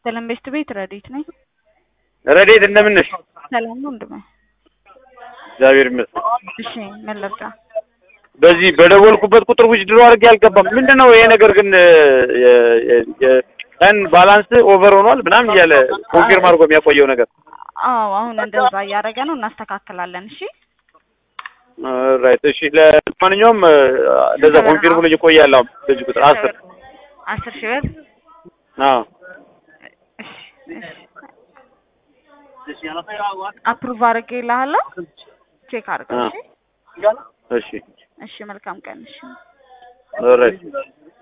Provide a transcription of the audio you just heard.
ሰላም ቤስት ቤት ረዲት ነኝ። ረዴት እንደምን ነሽ? ሰላም ነው ወንድሜ? እግዚአብሔር ይመስገን። እሺ ምን ልርዳ? በዚህ በደወልኩበት ቁጥር ውጭ ድሮ አድርጌ አልገባም። ምንድን ነው ይሄ ነገር ግን የ- የ- የ- ቀን ባላንስ ኦቨር ሆኗል ምናምን እያለ ኮንፊርም አድርጎ የሚያቆየው ነገር አዎ አሁን እንደዛ እያደረገ ነው፣ እናስተካክላለን። እሺ ራይት። እሺ ለማንኛውም እንደዛ ኮንፊርም ብሎ ይቆያል። አሁን በዚህ ቁጥር አስር አስር ሺህ ብር አዎ እሺ እሺ አፕሩቭ አድርጌልሃለሁ። ቼክ አድርገው። እሺ እሺ እሺ መልካም ቀን። እሺ ራይት